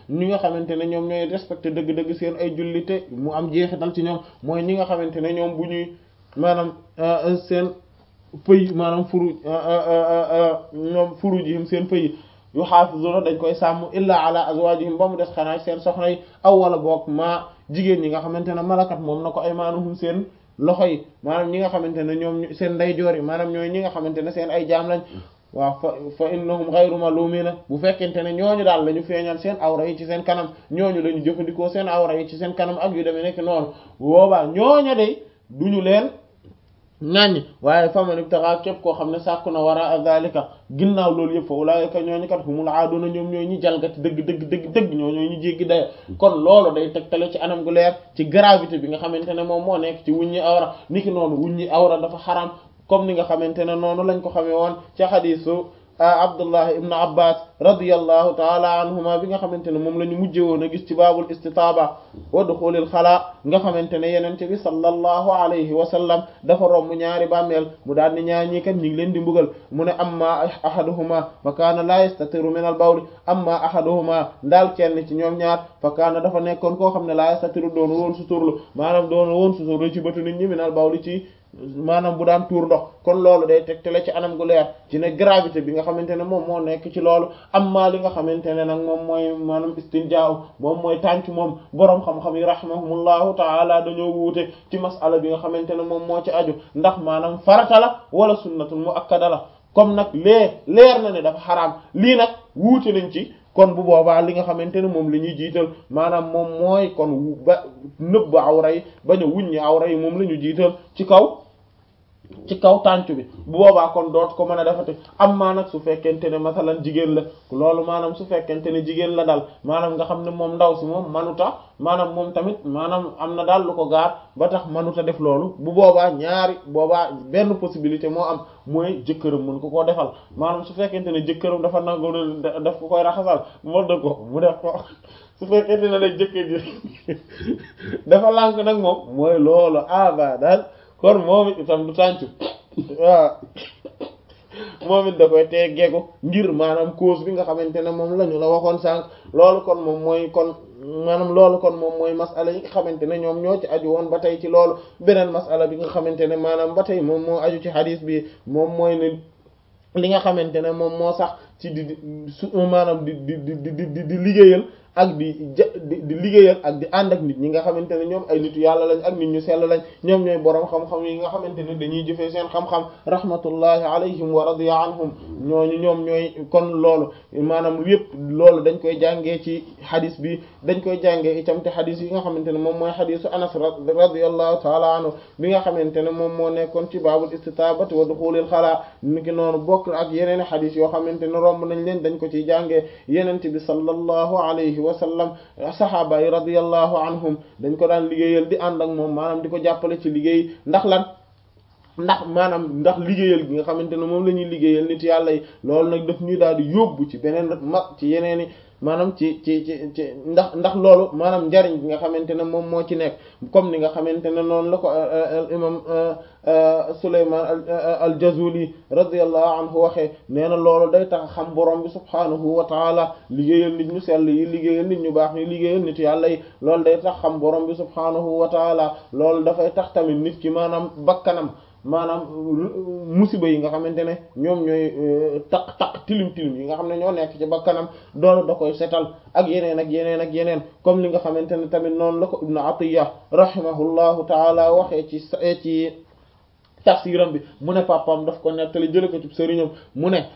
ñi nga xamante ne ñoom ñooy respecté dëgg-dëgg seen ay jullite mu am jeexital ci ñoom mooy ñi nga xamante ne ñoom bu ñuy maanaam seen pëy maanaam furu ñoom furu jihim seen pëy yu xaafizuna dañ koy sàmm illa ala azwajihim ba mu des xanaa seen soxna yi aw wala boog maa jigéen ñi nga xamante ne malakat moom na ko ay maanuhum seen loxo yi maanaam ñi nga xamante ne ñoom seen ndeyjoor yi maanaam ñooy ñi nga xamante ne seen ay jaam lañ waaw fa fa innahum ghayru malumina bu fekkente ne ñooñu daal la ñu feeñal seen awra yi ci seen kanam ñooñu la ñu jëfandikoo seen awra yi ci seen kanam ak yu demee nekk noonu boobaa ñooña day duñu leen ñaaññ waaye faman ibtaxa képp koo xam ne sàkku na wara zalika ginnaaw loolu yëpp fa ulaika ñooñu kat humul aaduna ñoom ñooy ñi jalgati dëgg dëgg dëgg dëgg ñoo ñooy ñu jéggi dayo kon loolu day tegtale ci anam gu leer ci gravité bi nga xamante ne moom moo nekk ci wuññi awra niki noonu wuññi awra dafa xaram comme ni nga xamante ne noonu lañ ko xamee woon ci xadiisu Abdullah ibn Abbas radiyallahu taala anhuma bi nga xamante ne moom la ñu mujjee woon a gis ci baabul istitaaba wa duxulil xalaa nga xamante ne yenente bi sallallahu alayhi wa sallam dafa romb ñaari bàmmeel mu daal ni ñaar ñii kat ñu ngi leen di mbugal mu ne amma ahaduhuma fa kaana la yastatiru min al bawli amma ahaduhuma ndaal kenn ci ñoom ñaar fa kaana dafa nekkoon koo xam ne la yastatiru doon woon suturlu maanaam doon woon suturlu ci bëtu nit ñi min al bawli ci maanaam bu daan tuur ndox kon loolu day tegtale ci anam gu leer ci ne gravité bi nga xamante ne moom moo nekk ci loolu amma li nga xamante ne nag moom mooy maanaam istinjaaw moom mooy tànc moom boroom xam-xam yi rahimahumullahu taala dañoo wuute ci masala bi nga xamante ne moom moo ci aju ndax maanaam farata la wala sunnatul muakkada la comme nag lee leer na ne dafa xaraam lii nag wuute nañ ci kon bu boobaa li nga xamante ne moom la ñuy jiital maanaam moom mooy kon ba nëbb awra yi bañ a wuññi awra yi moom la ñu jiital ci kaw ci kaw tàncu bi bu boobaa kon doot ko mën a defati am maa nag su fekkente ne masalan jigéen la loolu maanaam su fekkente ne jigéen la dal maanaam nga xam ne moom ndaw si moom manuta maanaam moom tamit maanaam am na daal lu ko gaar ba tax manuta def loolu bu boobaa ñaari boobaa benn possibilité moo am mooy jëkkëram mën ko koo defal maanaam su fekkente ne jëkkëram dafa nangu daf ko koy raxasal moo dëgg ko mu def ko su fekkente ne nag jëkkër ji dafa lànk nag moom mooy loolu aba daal kon moom it itam du tàncu waaw moom it da koy teggeeku ngir maanaam cause bi nga xamante ne moom la ñu la waxoon sànq loolu kon moom mooy kon maanaam loolu kon moom mooy masala yi nga xamante ne ñoom ñoo ci aju woon ba tey ci loolu beneen masala bi nga xamante ne maanaam ba tey moom moo aju ci hadith bi moom mooy ne li nga xamante ne moom moo sax ci di su maanaam di di di di di liggéeyal ak di ja di di liggéeyal ak di ànd ak nit ñi nga xamante ne ñoom ay nitu yàlla lañ ak nit ñu sell lañ ñoom ñooy boroom xam-xam yi nga xamante ne dañuy jëfee seen xam-xam rahmatullahi alayhim wa radiya anhum ñooñu ñoom ñooy kon loolu maanaam yépp loolu dañ koy jàngee ci hadis bi dañ koy jàngee itam te hadis yi nga xamante ne moom mooy hadisu anas radiyallahu taala anhu bi nga xamante ne moom moo nekkoon ci baabul istitabati wa duxulil xalaa niki noonu bokk ak yeneen hadis yoo xamante ne romb nañ leen dañ ko ciy jàngee yenente bi sallallahu alayhi wa sallam sahaaba yi radiyallahu anhum dañ ko daan liggéeyal di ànd ak moom maanaam di ko jàppale ci liggéey ndax lan ndax maanaam ndax liggéeyal gi nga xamante ne moom la ñuy liggéeyal nit yàlla yi loolu nag daf ñuy daal di yóbbu ci beneen mag ci yeneen i maanaam ci ci ci ci ndax ndax loolu maanaam njariñ bi nga xamante ne moom moo ci nekk comme ni nga xamante ne noonu la ko imam Sulaymaan al-Jazuli radiyallahu anhu waxee nee na loolu day tax xam borom bi subhaanahu wa taala liggéeyal nit ñu sell yi liggéeyal nit ñu baax ñi liggéeyal nit yàlla yi loolu day tax xam borom bi subhaanahu wa taala loolu dafay tax tamit nit ki maanaam bakkanam maanaam musiba yi nga xamante ne ñoom ñooy taq taq tilim tilim yi nga xam ne ñoo nekk ci bakkanam doolu da koy setal ak yeneen ak yeneen ak yeneen comme li nga xamante ne tamit noonu la ko ibnu atiya rahimahullahu taala waxee ci ci tafsiram bi mu ne papam daf ko nettali jële ko ci sëriñam mu ne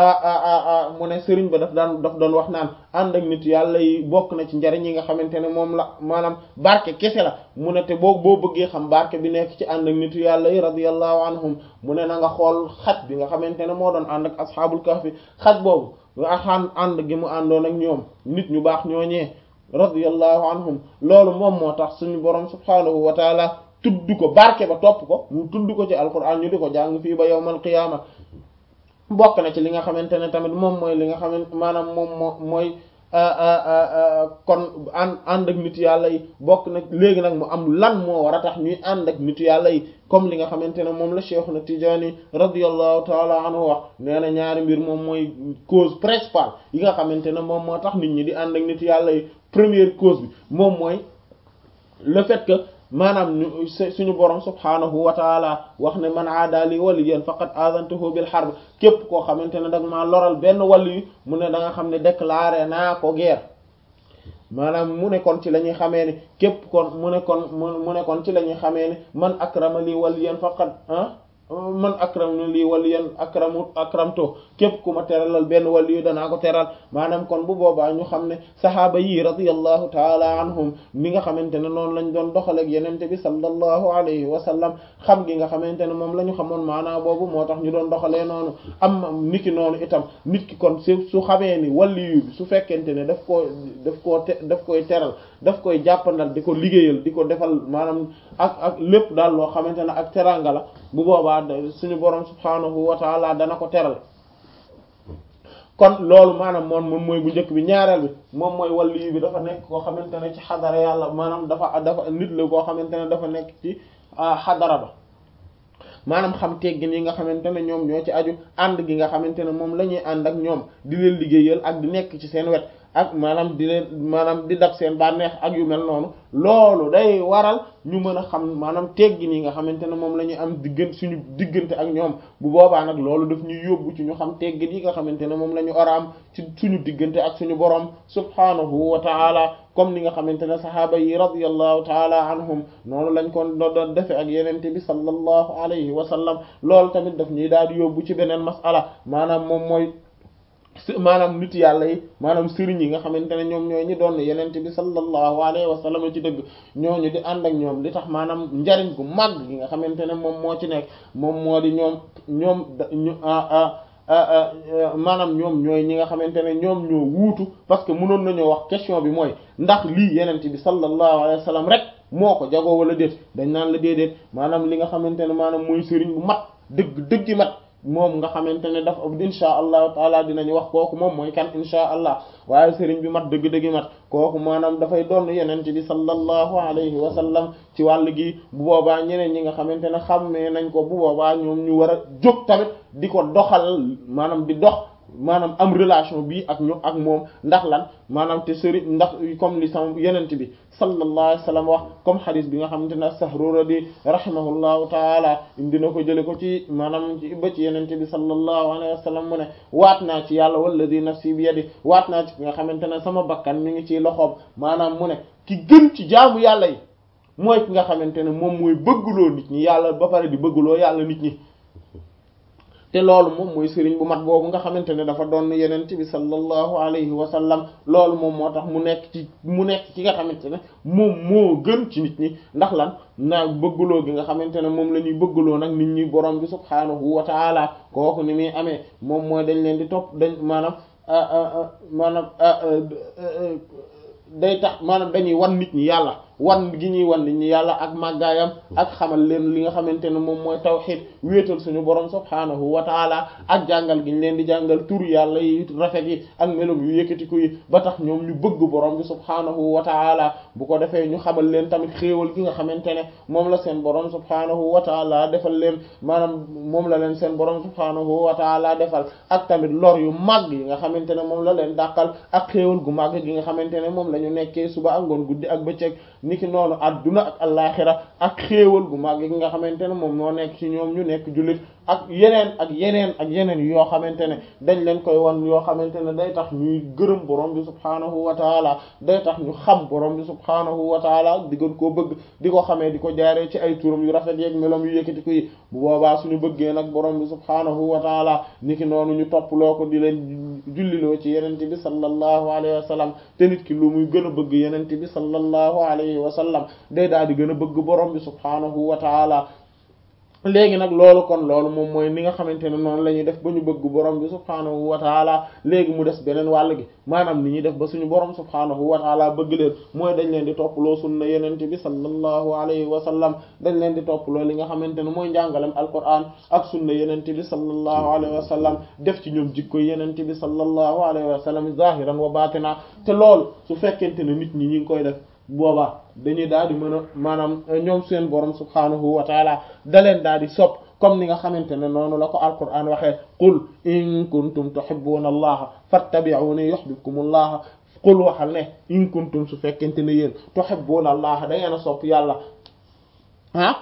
a mu ne sëriñ ba daf daan daf doon wax naan ànd ak nit yàlla yi bokk na ci njariñ yi nga xamante ne moom la maanaam barke kese la mu ne te boo boo bëggee xam barke bi nekk ci ànd ak nitu yàlla yi radiyallahu anhum mu ne na nga xool xaj bi nga xamante ne moo doon ànd ak asxaabul kahfi xaj boobu axaan ànd gi mu àndoon ak ñoom nit ñu baax ñooñee radiyallahu anhum loolu moom moo tax suñu borom subhaanahu wa taala tudd ko barke ba topp ko mu tudd ko ci alquran ñu di ko jàng fii ba yawmal qiyaama bokk na ci li nga xamante ne tamit moom mooy li nga xamante maanaam moom moo mooy kon ànd ànd ak nit yàlla yi bokk nag léegi nag mu am lan moo war a tax ñuy ànd ak nit yàlla yi comme li nga xamante ne moom la Cheikh na Tijaani radiyallahu taala anhu wax nee na ñaari mbir moom mooy cause principale yi nga xamante ne moom moo tax nit ñi di ànd ak nit yàlla yi première cause bi moom mooy le fait que maanaam ñu suñu borom subhaanahu wa taala wax ne man aadali waliyan faqad azantuhu bil harb képp koo xamante ne dag maa loral benn wàll yi mu ne da nga xam ne déclaré naa ko guerre maanaam mu ne kon ci la ñuy xamee ne képp kon mu ne kon mu ne kon ci la ñuy xamee ne man akrama li waliyan faqad ah man akram lii waliyan akramu akramto képp ku ma teralal benn waliyu danaa ko teral maanaam kon bu boobaa ñu xam ne sahaaba yi radiyallahu taala anhum ni nga xamante ne noonu lañ doon doxaleeg yenente bi sallallahu alayhi wa sallam xam gi nga xamante ne moom la ñu xamoon maanaa boobu moo tax ñu doon doxalee noonu am nit ki noonu itam nit ki kon su su xamee ni waliyu bi su fekkente ne daf koo daf koo te daf koy teral daf koy jàppandal di ko liggéeyal di ko defal maanaam ak ak lépp daal loo xamante ne ak teranga la bu boobaa suñu borom subhaanahu wa taala dana ko teral kon loolu maanaam moom moom mooy bu njëkk bi ñaareel bi moom mooy waliyu bi dafa nekk koo xamante ne ci xadara yàlla maanaam dafa dafa nit la koo xamante ne dafa nekk ci xadara ba maanaam xam teggin yi nga xamante ne ñoom ñoo ci aju ànd gi nga xamante ne moom la ñuy ànd ak ñoom di leen liggéeyal ak di nekk ci seen wet ak maanaam di leen maanaam di dab seen bànneex ak yu mel noonu loolu day waral ñu mën a xam maanaam teggin yi nga xamante ne moom la ñuy am diggante suñu diggante ak ñoom bu boobaa nag loolu daf ñuy yóbbu ci ñu xam teggin yi nga xamante ne moom la ñu war a am ci suñu diggante ak suñu borom subhaanahu wa taala comme ni nga xamante ne sahaaba yi radiyallahu taala anhum noonu lañ ko doon defe ak yenente bi sallallahu alayhi wa sallam loolu tamit daf ñuy daal di yóbbu ci beneen masala maanaam moom mooy maanaam nit yàlla yi maanaam sëriñ yi nga xamante ne ñoom ñooy ñi doon yenente bi sallallahu alayhi wa sallam ci dëgg ñooñu di ànd ak ñoom li tax maanaam njariñ gu màgg gi nga xamante ne moom moo ci nekk moom moo di ñoom ñoom ñu maanaam ñoom ñooy ñi nga xamante ne ñoom ñoo wuutu parce que mënoon nañoo wax question bi mooy ndax lii yenente bi sallallahu alayhi wa sallam rek moo ko jagoo wala déet dañ naan la déedéet maanaam li nga xamante ne maanaam mooy sëriñ bu mat dëgg dëggi mat moom nga xamante ne dafa insha allahu taala dinañu wax kooku moom mooy kan insha allah waaye sëriñ bi mat dëgg-dëggi mat kooku maanaam dafay doon yenente bi sallallahu alayhi wa sallam ci wàll gi bu boobaa ñeneen ñi nga xamante ne xammee nañ ko bu boobaa ñoom ñu war a jóg tamit di ko doxal maanaam di dox maanaam am relation bi ak ñu ak moom ndax lan maanaam te sëriñ ndax comme li sama yenent bi sallallahu alayhi wa sallam wax comme xadis bi nga xamante ne as-Sahruradi rahimahullahu taala dina ko jële ko ci maanaam ci ba ci yenent bi sallallahu alayhi wa sallam mu ne waat naa ci yàlla walladi nafsi bi yadi waat naa ci nga xamante ne sama bakkan mi ngi ci loxoom maanaam mu ne ki gën ci jaamu yàlla yi mooy ki nga xamante ne moom mooy bëgguloo nit ñi yàlla ba pare di bëgguloo yàlla nit ñi te loolu moom mooy sëriñ bu mat boobu nga xamante ne dafa doon yenent bi sallallahu alayhi wa sallam loolu moom moo tax mu nekk ci mu nekk ci nga xamante ne moom moo gën ci nit ñi ndax lan naa bëggloo gi nga xamante ne moom la ñuy bëggloo nag nit ñi borom bi subhaanahu wa taala kooku ni muy amee moom mooy dañ leen di topp dañ maanaam maanaam day tax maanaam dañuy wan nit ñi yàlla wan gi ñuy wan nit ñi yàlla ak màggaayam ak xamal leen li nga xamante ne moom mooy tawxiid wéetal suñu borom subhaanahu wa taala ak jàngal gi ñu leen di jàngal tur yàlla yi rafet yi ak melom yu yëkkatiku yi ba tax ñoom ñu bëgg borom bi subhaanahu wa taala bu ko defee ñu xamal leen tamit xéewal gi nga xamante ne moom la seen borom subhaanahu wa taala defal leen maanaam moom la leen seen borom subhaanahu wa taala defal ak tamit lor yu màgg yi nga xamante ne moom la leen dàqal ak xéewal gu màgg gi nga xamante ne moom la ñu nekkee suba ak ngoon guddi ak bëccëg niki noonu adduna ak allaaxira ak xéewal gu màgg gi nga xamante ne moom moo nekk ci ñoom ñu nekk jullit ak yeneen ak yeneen ak yeneen yoo xamante ne dañ leen koy wan yoo xamante ne day tax ñuy gërëm borom bi subhaanahu wa taala day tax ñu xam borom bi subhaanahu wa taala di gën koo bëgg di ko xamee di ko jaaree ci ay turam yu rafet yeeg melom yu yëkkati ko yi bu boobaa suñu bëggee nag borom bi subhaanahu wa taala niki noonu ñu topploo ko di leen julliloo ci yenente bi sallallahu alayhi wa sallam te nit ki lu muy gën a bëgg yenente bi sallallahu alayhi wa sallam day daal di gën a bëgg borom bi subhaanahu wa taala léegi nag loolu kon loolu moom mooy ni nga xamante ne noonu la ñuy def ba ñu bëgg borom bi subhaanahu wa taala léegi mu des beneen wàll gi maanaam ni ñuy def ba suñu borom subhaanahu wa taala bëgg leen mooy dañ leen di topploo sunna yenente bi sallallahu alayhi wa sallam dañ leen di topploo li nga xamante ne mooy njàngalem alquran ak sunna yenente bi sallallahu alayhi wa sallam def ci ñoom jikko yenente bi sallallahu alayhi wa sallam zahiran wa batina te loolu su fekkente ne nit ñi ñi ngi koy def boobaa dañuy daal di mën a maanaam ñoom seen borom subhaanahu wa taala da leen daal di sopp comme ni nga xamante ne noonu la ko alquran waxee qul in kuntum tuhibbuna allaha fattabi'uni yuhibbukum allah qul waxal ne in kuntum su fekkente ne yéen tuhibbuna allaha da ngeen a sopp yàlla ah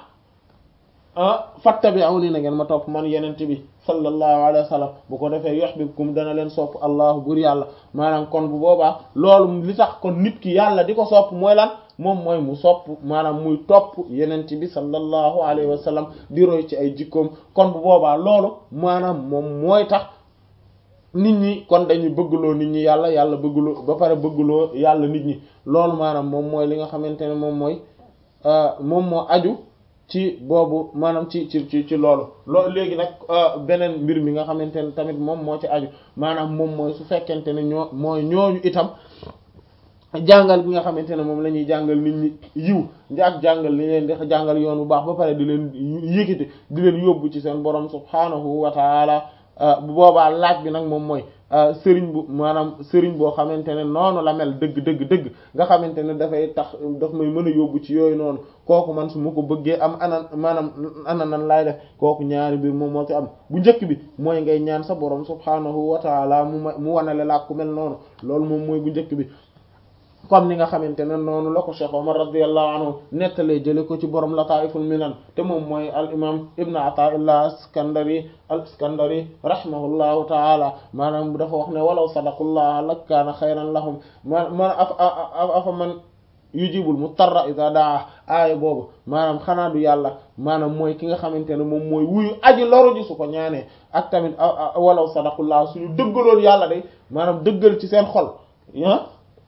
ah fattabi'uni na ngeen ma topp man yenente bi sallallahu alayhi wa sallam bu ko defee yuhibbukum dana leen sopp allah bur yàlla maanaam kon bu boobaa loolu li tax kon nit ki yàlla di ko sopp mooy lan moom mooy mu sopp maanaam muy topp yenent bi sallallahu alayhi wa sallam di roy ci ay jikkoom kon bu boobaa loolu maanaam moom mooy tax nit ñi kon dañuy bëggloo nit ñi yàlla yàlla bëggloo ba pare bëggloo yàlla nit ñi loolu maanaam moom mooy li nga xamante ne moom mooy moom moo aju ci boobu maanaam ci ci ci ci loolu loolu léegi nag beneen mbir mi nga xamante ne tamit moom moo ci aju maanaam moom mooy su fekkente ne ñoo mooy ñooñu itam jàngal bi nga xamante ne moom la ñuy jàngal nit ñi yiw ak jàngal li leen di jàngal yoon bu baax ba pare di leen yëkkati di leen yóbbu ci seen borom subhaanahu wa taala bu boobaa laaj bi nag moom mooy sëriñ bu maanaam sëriñ boo xamante ne noonu la mel dëgg dëgg dëgg nga xamante ne dafay tax daf may mën a yóbbu ci yooyu noonu kooku man su ma ko bëggee am ana maanaam ana nan laay def kooku ñaari mbir moom moo ci am bu njëkk bi mooy ngay ñaan sa borom subhaanahu wa taala mu ma mu wanale laa ku mel noonu loolu moom mooy bu njëkk bi comme ni nga xamante ne noonu la ko Cheikh Omar radiyallahu anhu nettalee jële ko ci borom Lataa'iful Minan te moom mooy al imam Ibn Ata'illah Iskandari al Iskandari rahimahullahu ta'ala maanaam dafa wax ne walaw sadaqullah lakaana xayran lahum ma man afa man yujibul mutarra idha daa aaya boobu maanaam xanaa du yàlla maanaam mooy ki nga xamante ne moom mooy wuyu aji loru ji su ko ñaanee ak tamit walaw sadaqullah suñu dëggaloon yàlla de maanaam dëggal ci seen xol ah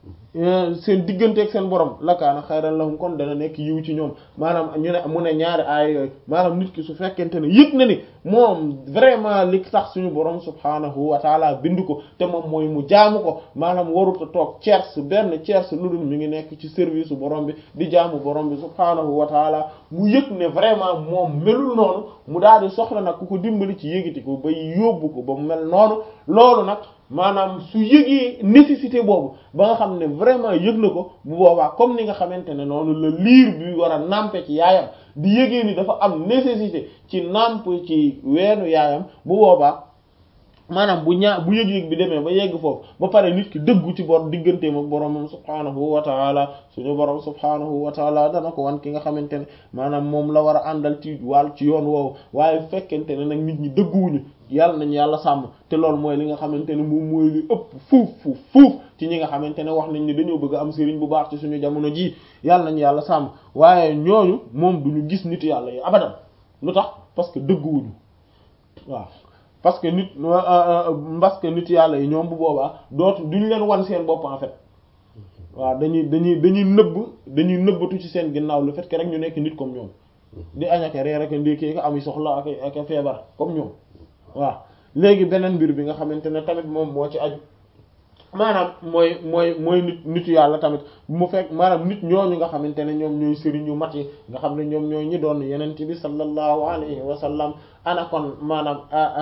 seen digganteeg seen borom lakaana xayran lahum kon dana nekk yiw ci ñoom maanaam ñu ne mu ne ñaari aaya yooyu maanaam nit ki su fekkente ne yëg na ni moom vraiment li tax suñu borom subhaanahu wa taala bind ko te moom mooy mu jaamu ko maanaam warut a toog tiers benn tiers lu dul mi ngi nekk ci service su borom bi di jaamu borom bi subhaanahu wa taala mu yëg ne vraiment moom melul noonu mu daal di soxla nag ku ko dimbali ci yëgiti ko ba yóbbu ko ba mu mel noonu loolu nag maanaam su yëgee nécessité boobu ba nga xam ne vraiment yëg na ko bu boobaa comme ni nga xamante ne noonu la liir bi war a nàmpe ci yaayam di yëgee ni dafa am nécessité ci nàmp ci weenu yaayam bu boobaa maanaam bu ñaa bu yëg-yëg bi demee ba yegg foofu ba pare nit ki dëggu ci bor digganteem ak boromam subhaanahu wa taala suñu borom subhaanahu wa taala dana ko wan ki nga xamante ne maanaam moom la war a àndal ci wàll ci yoon woowu waaye fekkente ne nag nit ñi dëgguwuñu yàlla nañ yàlla sàmm te loolu mooy li nga xamante ne moom mooy li ëpp fuuf fuuf fuuf ci ñi nga xamante ne wax nañ ni dañoo bëgg am sëriñ bu baax ci suñu jamono ji yàlla nañ yàlla sàmm waaye ñooñu moom duñu gis nit yàlla yi abadan lu tax parce que dëgguwuñu waaw parce que nit parce que nit yàlla yi ñoom bu boobaa dootu duñ leen wan seen bopp en fait waaw dañuy dañuy dañuy nëbb dañuy nëbbatu ci seen ginnaaw le fait que rek ñu nekk nit comme ñoom di añake reer ak ndékkee ko ami soxla ak ak feebar comme ñoom waaw léegi beneen mbir bi nga xamante ne tamit moom moo ci aju maanaam mooy mooy mooy nit nitu yàlla tamit mu fekk maanaam nit ñooñu nga xamante ne ñoom ñooy sëriñ yu mat yi nga xam ne ñoom ñooy ñi doon yenent bi sallallahu alayhi wa sallam ana kon maanaam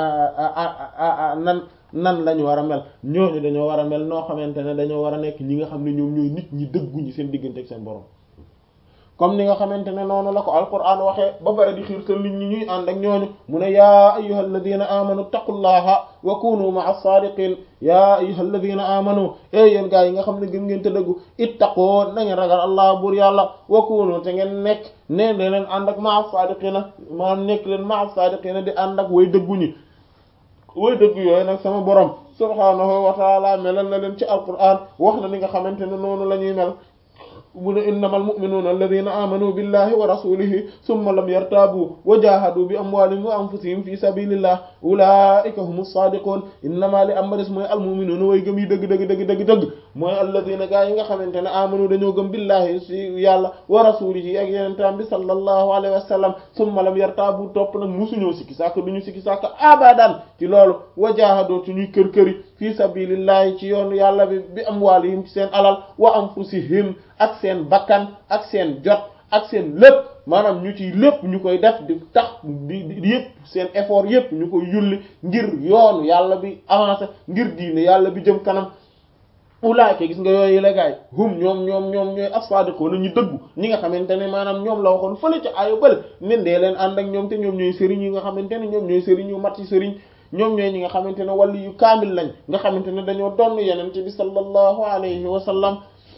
nan nan lañu war a mel ñooñu dañoo war a mel noo xamante ne dañoo war a nekk ñi nga xam ne ñoom ñooy nit ñi dëgguñu seen diggante ak seen borom comme ni nga xamante ne noonu la ko alquran waxee ba pare di xiirtal nit ñi ñuy ànd ak ñooñu mu ne yaa ayyuhal ladina amanu taqullaha wa kunu ma'a sadiqin yaa ayyuhal ladina amanu e yéen gaa yi nga xam ne gëm ngeen te dëggu ittaqoo na ngeen ragal allah bur yàlla wa kunu te ngeen nekk ne de leen ànd ak ma'a sadiqina maanaam nekk leen ma'a sadiqina di ànd ak way dëgguñi way dëggu yooyu nag sama borom subhanahu wa taala melal na leen ci alquran wax na ni nga xamante ne noonu la ñuy mel mu ne innamal mu'minuuna alladhina amanu billahi wa rasulihi summa lam yartabu wa jahadu bi amwalihim wa anfusihim fi sabilillah ulaika humus sadiqun innama li am ba des mooy almu'minuuna way gëm yi dëgg dëgg dëgg dëgg dëgg mooy alladina gaa yi nga xamante ne amanu dañoo gëm billahi si yàlla wa rasulihi ak yenentaan bi sallallahu alayhi wa sallam summa lam yartaabu topp nag musuñoo sikki sàkk duñu sikki sàkk abadan ci loolu wa jaahadoo ci ñuy kër këri fi sabilillahi ci yoonu yàlla bi bi amwaalihim ci seen alal wa anfusihim ak seen bakkan ak seen jot ak seen lépp maanaam ñu ci lépp ñu koy def di tax di di yëpp seen effort yëpp ñu koy yulli ngir yoonu yàlla bi avancé ngir diine yàlla bi jëm kanam ulaayka gis nga yooyu la gaay hum ñoom ñoom ñoom ñooy as-sadiquna ñu dëggu ñi nga xamante ne maanaam ñoom la waxoon fële ca ayo bële nen dee leen ànd ak ñoom te ñoom ñooy sëriñ yi nga xamante ne ñoom ñooy sëriñ yu mat ci sëriñ ñoom ñooy ñi nga xamante ne wàllu yu kaamil lañ nga xamante ne dañoo donn yenente bi sallallahu alayhi wa sallam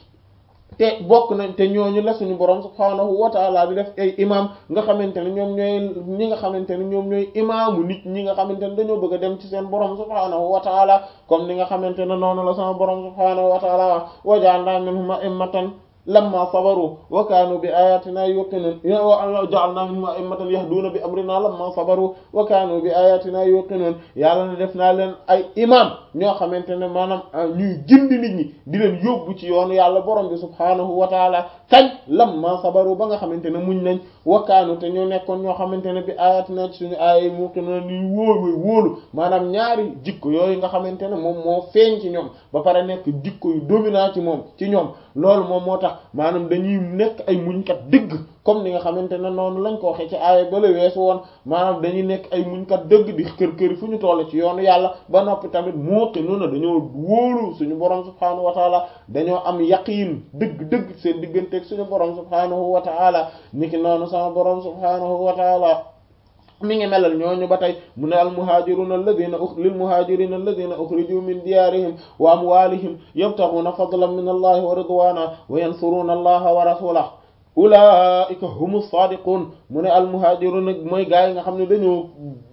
te bokk nañ te ñooñu la suñu borom subhaanahu wa taala di def ay imam nga xamante ne ñoom ñooy ñi nga xamante ne ñoom ñooy imaamu nit ñi nga xamante ne dañoo bëgg a dem ci seen borom subhaanahu wa taala comme ni nga xamante ne noonu la sama borom subhaanahu wa taala wax wa ja'alna minhum a'immatan lamma sabaru wa kaanu bi ayatina yuqinun ja'alna minhum a'immatan yahduna bi amrina lamma sabaru wa kaanu bi ayatina yuqinun yàlla ne def naa leen ay imam ñoo xamante ne maanaam ñuy gindi nit ñi di leen yóbbu ci yoonu yàlla borom bi subhaanahu wa taala kañ lamma sabaru ba nga xamante ne muñ nañ wa kaanu te ñoo nekkoon ñoo xamante ne bi ayatina ci suñu aaya yuqinun ñuy wóolu wóolu maanaam ñaari jikko yooyu nga xamante ne moom moo feeñ ci ñoom ba pare nekk jikko yu dominant ci moom ci ñoom loolu moom moo tax maanaam dañuy nekk ay muñkat dëgg comme ni nga xamante ne noonu lañ ko waxee ci aaya bala weesu woon maanaam dañuy nekk ay muñkat dëgg di kër këri fu ñu toll ci yoonu yàlla ba noppi tamit muuqi noonu dañoo wóolu suñu borom subhaanahu wa taala dañoo am yaqiin dëgg dëgg seen digganteeg suñu borom subhaanahu wa taala niki noonu sama borom subhaanahu wa taala mi ngi melal ñooñu ba tey mu ne al muhajiruna alladina lil muhajirina alladina ukhriju min diyarihim wa amwalihim yabtaghuna fadlan min allahi wa ridwana wa yansuruna allaha wa rasulahu ulaika humu sadiqun mu ne al muhajiruna mooy gaa yi nga xam ne dañoo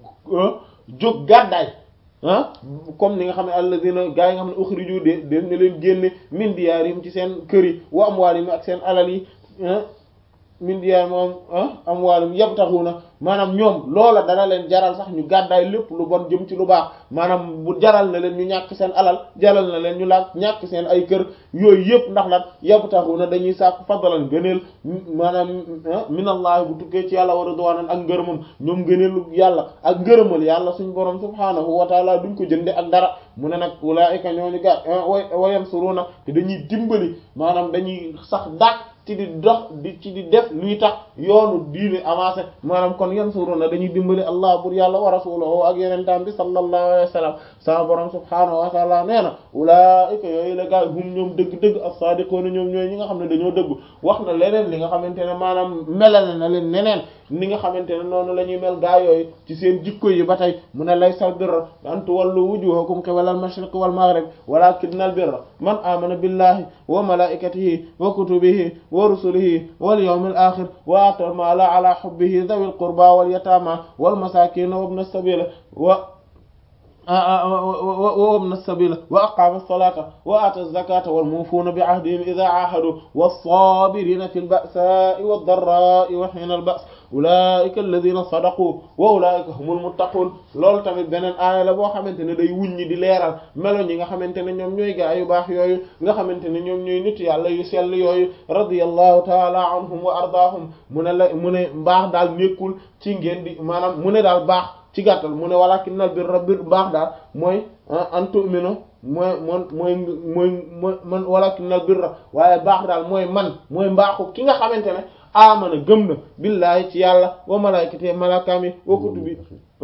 jóg gàddaay ah comme ni nga xam ne alladina gaa yi nga xam ne ukhriju de def na leen génne min diyarihim ci seen kër yi wa amwalihim ak seen alal yi min diyaar moom am wàllum yabtaxuna maanaam ñoom loola dana leen jaral sax ñu gàddaay lépp lu bon jëm ci lu baax maanaam bu jaral na leen ñu ñàkk seen alal jaral na leen ñu laaj ñàkk seen ay kër yooyu yëpp ndax lan yabtaxuna dañuy sàkk fadlan gëneel maanaam minallahi bu tukkee ci yàlla wa ridwanan ak ngërëmam ñoom ngëneelu yàlla ak ngërëmal yàlla suñ borom subhaanahu wa taala duñ ko jënde ak dara mu ne nag ulaa'ika ñooñu gàtt wa yansuruna te dañuy dimbali maanaam dañuy sax dàq ci di dox di ci di def luy tax yoonu diine avancé maanaam kon yansuruna dañuy dimbali allah bur yàlla wa rasuluhu ak yenentaan bi sallallahu alayhi wa sallam sama borom subhaanahu wa taala nee na ulaa'ika yooyu la gaay hum ñoom dëgg-dëgg as-saadiquuna ñoom ñooy ñi nga xam ne dañoo dëgg wax na leneen li nga xamante ne maanaam melal na leen neneen ni nga xamante ne noonu la ñuy mel gaa yooyu ci seen jikko yi ba tey mu ne laysal birra an tuwallu wujuhakum qibala al-mashriq wal maghrib walakinnal birra man amana billahi wa malaikatihi wa kutubihi wa rusulihi wal yawmil akhir wa ata al-mala ala hubbihi dhawil qurba wal yatama wal masakin wa ibn as-sabil wa وابن السبيل وأقام الصلاة وآتى الزكاة والموفون بعهدهم إذا عاهدوا والصابرين في البأساء والضراء وحين البأس أولئك الذين صدقوا وأولئك هم المتقون loolu tamit beneen aaya la boo xamante ne day wuññi di leeral melo ñi nga xamante ne ñoom ñooy gaa yu baax yooyu nga xamante ne ñoom ñooy nit yàlla yu sell yooyu radiyallahu taala anhum wa ardaahum mu ne la mu ne mbaax daal nekkul ci ngeen di maanaam mu ne daal baax ci gàttal mu ne walakinnal birra bir baax daal mooy an tu'minu mooy man mooy mooy mooy man walakinnal birra waaye baax daal mooy man mooy mbaaxu ki nga xamante ne amana gëm na billaahi ci yàlla wa malaykati malakami wa kutubi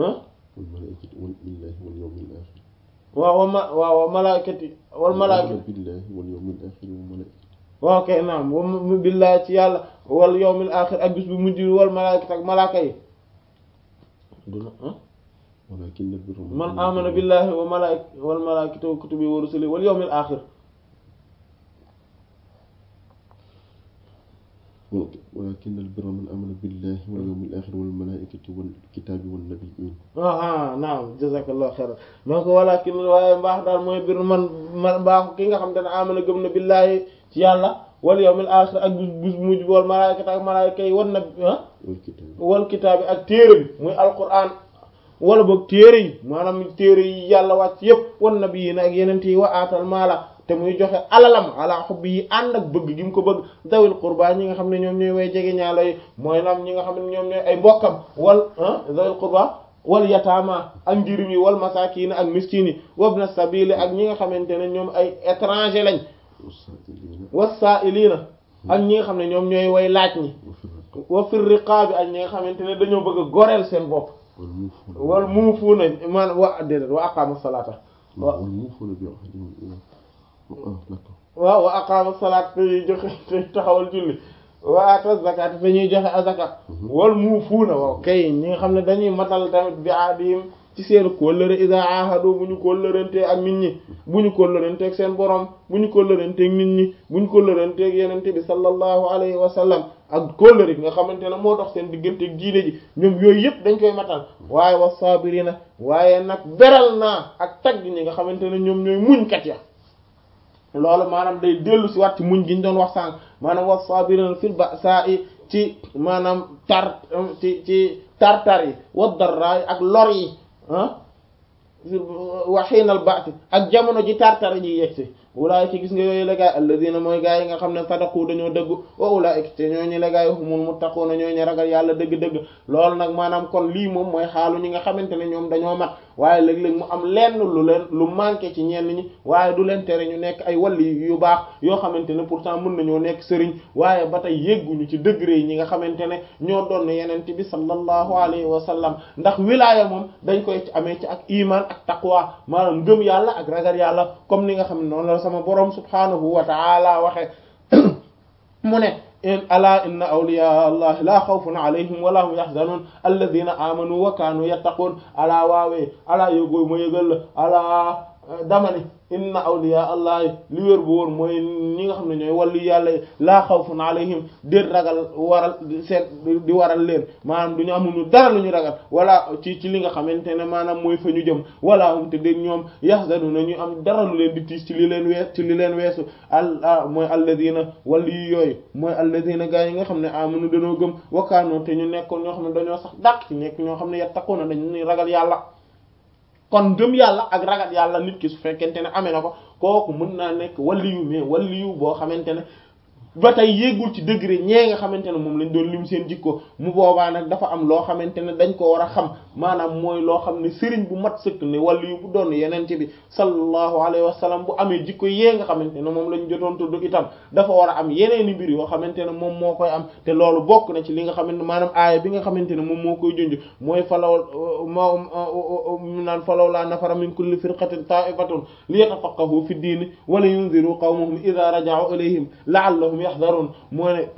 waaw wa ma waaw wa malaykati wal malaykati waaw kay naam wa billaahi ci yàlla wal yawmil axir ak bis bu mujj wal malaykati ak malaaka yi man amana billahi wa malaik wal malaikati wa kutubi wa rusuli wal yawmil akhir ولكن البر من آمن بالله واليوم الآخر والملائكة والكتاب والنبيين ah naam jazakallahu khairan donc walakin waaye mbaax daal mooy bir man man mbaaxu ki nga xam te ne amana gëm na billahi ci yàlla wal yawmil akhir ak bis mujj wal malaikati ak malaika yi wan nabi wal kitaabi ak téere bi muy alquran wala boog téere yi maanaam téere yi yàlla wàcc yépp wan nabi yi ak yeneen yi wa aatal maala te muy joxe alalam ala xubbi yi ànd ak bëgg gi mu ko bëgg dawil qurba ñi nga xam ne ñoom ñooy way jege ñaalo yi mooy lam ñi nga xam ne ñoom ñooy ay mbokkam wal dawil qurba wal yataama ak njirim yi wal masaakiin ak miskiin yi wabna sabili ak ñi nga xamante ne ñoom ay étranger lañ wasaa'iliina ak ñi nga xam ne ñoom ñooy way laaj ñi wa fir riqaabi ak ñi nga xamante ne dañoo bëgg a goreel seen bopp wal muufuuna man wa déedéet wa aqaama salaata waaw waaw wa aqaama salaata te ñuy joxe te taxawal julli wa ata zakat te ñuy joxe azaka wal muufuuna waaw kay ñi nga xam ne dañuy matal tamit bi aadihim ci seen kóllëre ida ahadu bu ñu kóllërantee ak nit ñi bu ñu kóllëranteeg seen borom bu ñu kóllëranteeg nit ñi bu ñu kóllëranteeg yenente bi sallallahu alayhi wa sallam ak kóllëre gi nga xamante ne moo dox seen digganteeg diine ji ñoom yooyu yëpp dañ koy matal waaye wa sabirina waaye nag beral naa ak tagg ñi nga xamante ne ñoom ñooy muñkat ya loolu maanaam day dellu si waat ci muñ gi ñu doon wax sànq maanaam wa sabirina fil ba'sa'i ci maanaam tar ci ci tartar yi wa darra ak lor yi ah wa xiinal baati ak jamono ji tartar yi yegsi ulaayika gis nga yooyu la gaay alladina mooy gaay yi nga xam ne sadaqu dañoo dëgg wa ulaayika te ñooñu la gaay humul muttaquuna ñooñu ragal yàlla dëgg-dëgg loolu nag maanaam kon lii moom mooy xaalu ñi nga xamante ne ñoom dañoo mat waaye léeg-léeg mu am lenn lu leen lu manqué ci ñenn ñi waaye du leen tere ñu nekk ay walli yu baax yoo xamante ne pourtant mën nañoo nekk sëriñ waaye ba tey yégguñu ci degré yi ñi nga xamante ne ñoo doon yenente bi sallallahu alayhi wa sallam ndax wilaaya moom dañ koy amee ci ak iman ak taqwa maanaam ngëm yàlla ak ragal yàlla comme ni nga xam ne noonu la sama borom subhanahu wa ta'ala waxe mu ne in ala inna awliya allahi la xawfun alayhim wala hum yaxzanun alladina amanu wa kaanu yattaqun ala waawee ala yógooy ma yëgal la ala damani inna awliya allahi li wér bu wóor mooy ñi nga xam ne ñooy wàllu yàlla laa xawfun alayhim déet ragal waral seet di waral leen maanaam du ñu amuñu dara lu ñu ragal wala ci ci li nga xamante ne maanaam mooy fa ñu jëm wala hum te déet ñoom yaxzanuna ñu am dara lu leen di tiis ci li leen wees ci li leen weesu al mooy alladina wàllu yi yooyu mooy alladina gaa yi nga xam ne amanu dañoo gëm wakkaanoo te ñu nekkoon ñoo xam ne dañoo sax dàq ci nekk ñoo xam ne yattaquna dañuy ragal yàlla kon gëm yàlla ak ragal yàlla nit ki su fekkente ne amee na ko kooku mën naa nekk waliyu mais waliyu boo xamante ne ba tey yéegul ci degré ñee nga xamante ne moom lañ doon lim seen jikko mu boobaa nag dafa am loo xamante ne dañ ko war a xam maanaam mooy loo xam ne sëriñ bu mat sëkk ne waliyu bu doon yenente bi sallallahu alayhi wa sallam bu amee jikko yee nga xamante ne moom lañ jotoon tudd itam dafa war a am yeneeni mbir yoo xamante ne moom moo koy am te loolu bokk na ci li nga xamante maanaam aaya bi nga xamante ne moom moo koy junj mooy falaw moo naan falaw laa nafara min kulli firqatin ta'ifatun li yatafaqahu fi diini wala yunziru qawmahum idha raja'u ilayhim la'allahum yaxdaroon moo ne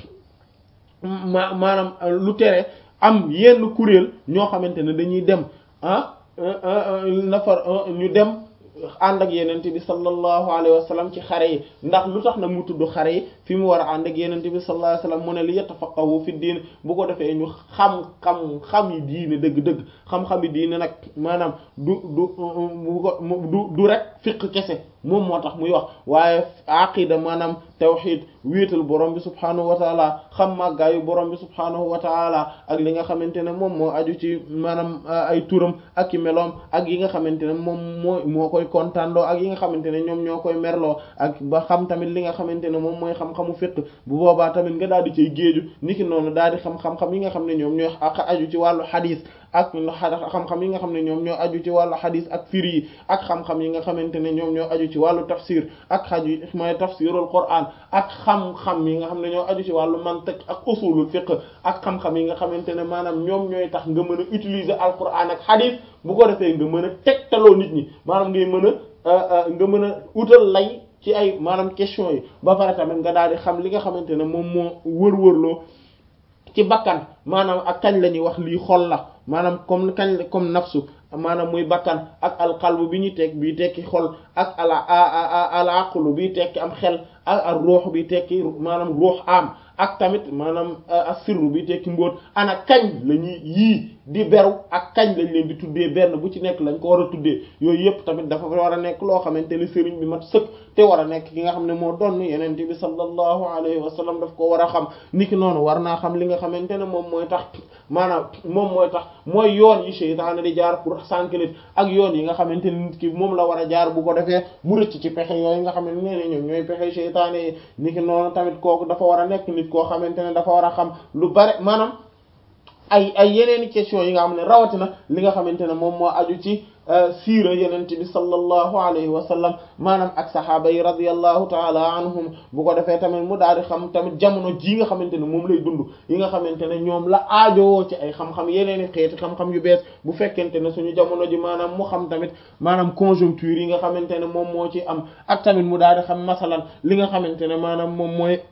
ma maanaam lu tere am yenn kuréel ñoo xamante ne dañuy dem ah nafar ñu dem ànd ak yenente bi sallallahu alayhi wa sallam ci xare yi ndax lu tax nag mu tudd xare yi fi mu war a ànd ak yenente bi sallallahu alayhi wa sallam mu ne li yatafaqahu fi diin bu ko defee ñu xam xam xam yi diine dëgg-dëgg xam-xam yi diine nag maanaam du du du du rek fiq kese moom moo tax muy wax waaye aqida maanaam tawxid wéetal borom bi subhaanahu wa taala xam màggaayu borom bi subhaanahu wa taala ak li nga xamante ne moom moo aju ci maanaam ay turam ak i meloom ak yi nga xamante ne moom moo moo koy kontaanloo ak yi nga xamante ne ñoom ñoo koy merloo ak ba xam tamit li nga xamante ne moom mooy xam-xamu fiqh bu boobaa tamit nga daal di cay géeju niki noonu daal di xam xam-xam yi nga xam ne ñoom ñooy aju ci wàllu xadiis ak xam-xam yi nga xam ne ñoom ñoo aju ci wàllu xadiis ak firi yi ak xam-xam yi nga xamante ne ñoom ñoo aju ci wàllu tafsir ak xaju mooy tafsirul Qur'an ak xam-xam yi nga xam ne ñoo aju ci wàllu mantiq ak usulul fiqh ak xam-xam yi nga xamante ne maanaam ñoom ñooy tax nga mën a utiliser al Qur'an ak xadiis bu ko defee nga mën a tegtaloo nit ñi maanaam ngay mën a nga mën a utal lay ci ay maanaam question yi ba pare tamit nga daal di xam li nga xamante ne moom moo wër-wërloo ci bakkan maanaam ak kañ la ñuy wax lii xol la maanaam comme kañ la comme nafsu maanaam muy bakkan ak alqalbu bi ñu teg bii tekki xol ak ala al aqlu bi tekki am xel ak ak ruux bi tekki maanaam ruux am ak tamit maanaam asirru bi tekki mbóot ana kañ la ñuy yii di beru ak kañ lañ leen di tuddee benn bu ci nekk lañ ko war a tuddee yooyu yëpp tamit dafa war a nekk loo xamante ne sëriñ bi mat sëkk te war a nekk ki nga xam ne moo doon yeneen bi sallallahu alayhi wa sallam daf ko war a xam niki noonu war naa xam li nga xamante ne moom mooy tax maanaam moom mooy tax mooy yoon yi seytaane di jaar pour sànq nit ak yoon yi nga xamante ne nit ki moom la war a jaar bu ko defee mu rëcc ci pexe yooyu nga xam ne nee ñoom ñooy pexe seytaane yi niki noonu tamit kooku dafa war a nekk nit koo xamante ne dafa war a xam lu bare maanaam ay ay yeneeni question yi nga xam ne rawatina li nga xamante ne moom moo aju ci siira yenente bi sallallahu alayhi wa sallam maanaam ak sahaaba yi radiyallahu taala anhum bu ko defee tamit mu daal di xam tamit jamono ji nga xamante ne moom lay dund yi nga xamante ne ñoom la aajowoo ci ay xam-xam yeneeni xeeti xam-xam yu bees bu fekkente ne suñu jamono ji maanaam mu xam tamit maanaam conjoncture yi nga xamante ne moom moo ci am ak tamit mu daal di xam masalan li nga xamante ne maanaam moom mooy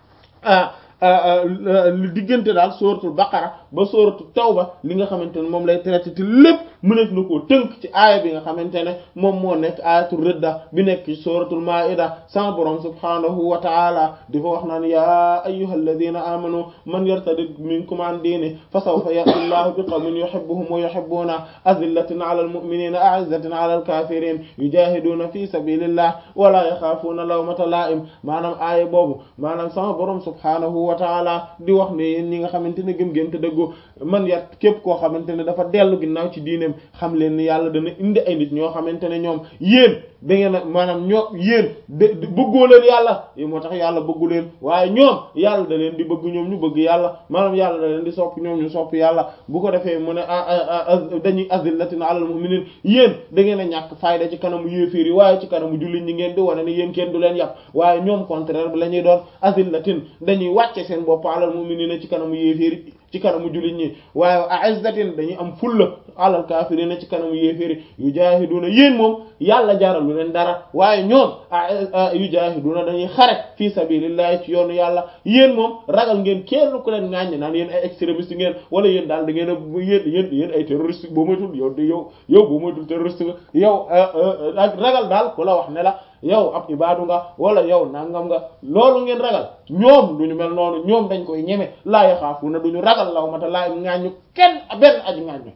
li diggante daal sóoratul baqara ba sóoratul tawba li nga xamante ne moom lay traité te lépp mëneef na koo tënk ci aaya bi nga xamante ne moom moo nekk ayatul ridda bi nekk ci sóoratul maida sama borom subhanahu wa taala di fa wax naan ya ayyuhal ladina amanu man yartadid minkum an diini fa sawfa ya'ti llahu bi qawmin yuhibbuhum wa yuhibbuna azillatin ala almu'minina a'izzatin ala alkafirin yujahiduna fi sabilillah wa la yaxaafuna lawmata la'im maanaam aaya boobu maanaam sama borom subhanahu wa taala di wax ne yéen ñi nga xamante ne gëm ngeen te dëggu man yat képp koo xamante ne dafa dellu ginnaaw ci diineem xam leen ni yàlla dana indi ay nit ñoo xamante ne ñoom yéen da ngeen a maanaam ñoo yéen de bëggoo leen yàlla yi moo tax yàlla bëggu leen waaye ñoom yàlla da leen di bëgg ñoom ñu bëgg yàlla maanaam yàlla da leen di sopp ñoom ñu sopp yàlla bu ko defee mu ne dañuy azillatin alal mu'minin yéen da ngeen a ñàkk fayda ci kanamu yéeféer yi waaye ci kanamu jullit ñi ngeen di wane ne yéen kenn du leen yàpp waaye ñoom contraire bi la ñuy doon azillatin dañuy wàcce seen bopp alal mu'minina ci kanamu yéeféer yi ci kanamu jullit ñi waaye a'izzatin dañuy am fulla alal kaafiriina ci kanamu yéeféeri yujaahiduna yéen moom yàlla jaral lu leen dara waaye ñoom yujaahiduna dañuy xare fii sabilillahi ci yoonu yàlla yéen moom ragal ngeen kenn ku leen ŋàññ naan yéen ay extrémiste ngeen wala yéen daal da ngeen a yéen yéen yéen ay terroriste boo moytul yow yow yow boo moytul terroriste nga yow ak ragal daal ku la wax ne la yow ab ibaadu nga wala yow nangam nga loolu ngeen ragal ñoom duñu mel noonu ñoom dañ koy ñeme laa yaxaafuuna duñu ragal law mata laa ŋàññu kenn benn aji ŋàññu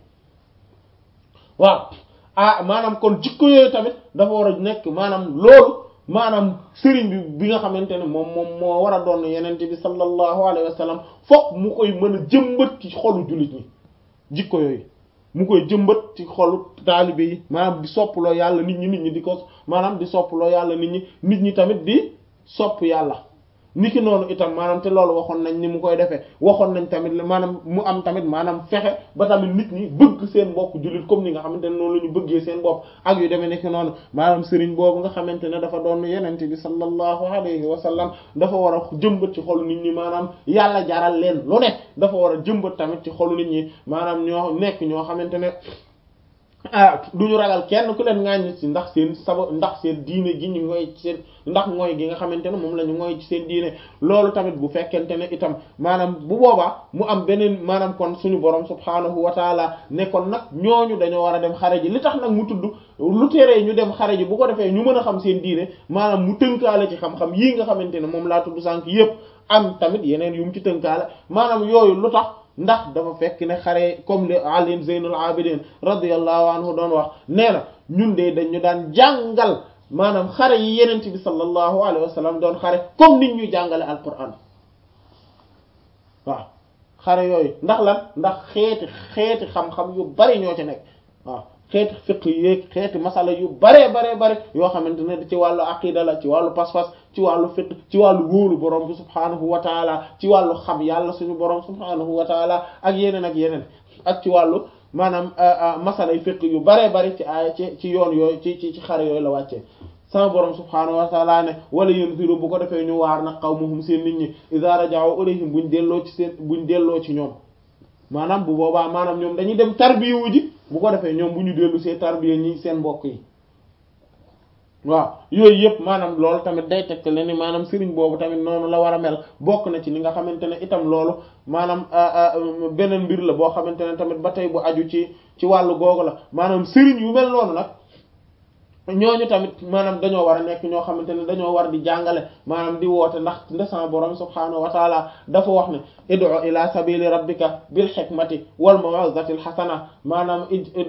waaw ah maanaam kon jikko yooyu tamit dafa war a nekk maanaam loolu maanaam sëriñ bi bi nga xamante ne moom moom moo war a doon yenente bi sallallahu alayhi wa sallam fokk mu koy mën a jëmbat ci xolu jullit ñi jikko yooyu mu koy jëmbat ci xolu taalibe yi maanaam di soppaloo yàlla nit ñi nit ñi di ko maanaam di soppaloo yàlla nit ñi nit ñi tamit di sopp yàlla niki noonu itam maanaam te loolu waxoon nañ ni mu koy defee waxoon nañ tamit maanaam mu am tamit maanaam fexe ba tamit nit ñi bëgg seen bopp jullit comme ni nga xamante ne noonu la ñu bëggee seen bopp ak yu demee niki noonu maanaam sëriñ boobu nga xamante ne dafa doon yenente bi sallallahu alayhi wa sallam dafa war a jëmbat ci xolu nit ñi maanaam yàlla jaral leen lu ne dafa war a jëmbat tamit ci xolu nit ñi maanaam ñoo nekk ñoo xamante ne ah duñu ragal kenn ku leen ŋàññi ci ndax seen saba ndax seen diine gi ñu ngoy ci seen ndax mooy gi nga xamante ne moom la ñu ngoy ci seen diine loolu tamit bu fekkente ne itam maanaam bu boobaa mu am beneen maanaam kon suñu borom subhaanahu wa taala ne kon nag ñooñu dañoo war a dem xare ji li tax nag mu tudd lu teree ñu dem xare ji bu ko defee ñu mën a xam seen diine maanaam mu tënkaale ci xam-xam yii nga xamante ne moom laa tudd sànq yépp am tamit yeneen yu mu ci tënkaale maanaam yooyu lu tax ndax dafa fekk ne xare comme li Ali Zeynul Abidin radiyallahu anhu doon wax nee na ñun de dañu daan jàngal maanaam xare yi yenent bi sallallahu alayhi wa sallam doon xare comme nit ñu jàngale alquran waaw xare yooyu ndax lan ndax xeeti xeeti xam-xam yu bari ñoo ci nekk waaw xeeti fiq yéeg xeeti masala yu baree baree bare yoo xamante ne ci wàllu aqida la ci wàllu pas-pas ci wàllu fiq ci wàllu wóolu borom bi subhaanahu wa taala ci wàllu xam yàlla suñu borom subhaanahu wa taala ak yeneen ak yeneen ak ci wàllu maanaam masala yu fiq yu baree bari ci ay ci ci yoon yooyu ci ci ci xare yooyu la wàccee sama borom subhaanahu wa taala ne wala yunziru bu ko defee ñu waar nag qawmuhum seen nit ñi idha raja'u ilayhim buñ delloo ci seen buñ delloo ci ñoom maanaam bu boobaa maanaam ñoom dañuy dem tarbiyu ji bu ko defee ñoom bu ñu dellu see tarbiya ñi seen mbokk yi waaw yooyu yëpp maanaam loolu tamit day tegte le ni maanaam sëriñ boobu tamit noonu la war a mel bokk na ci li nga xamante ne itam loolu maanaam beneen mbir la boo xamante ne tamit ba tey bu aju ci ci wàllu googu la maanaam sëriñ yu mel noonu nag ñooñu tamit maanaam dañoo war a nekk ñoo xamante ne dañoo war di jàngale maanaam di woote ndax ndesan borom subhaanahu wa taala dafa wax ne id'u ila sabili rabbika bil hikmati wal maw'izati al hasana maanaam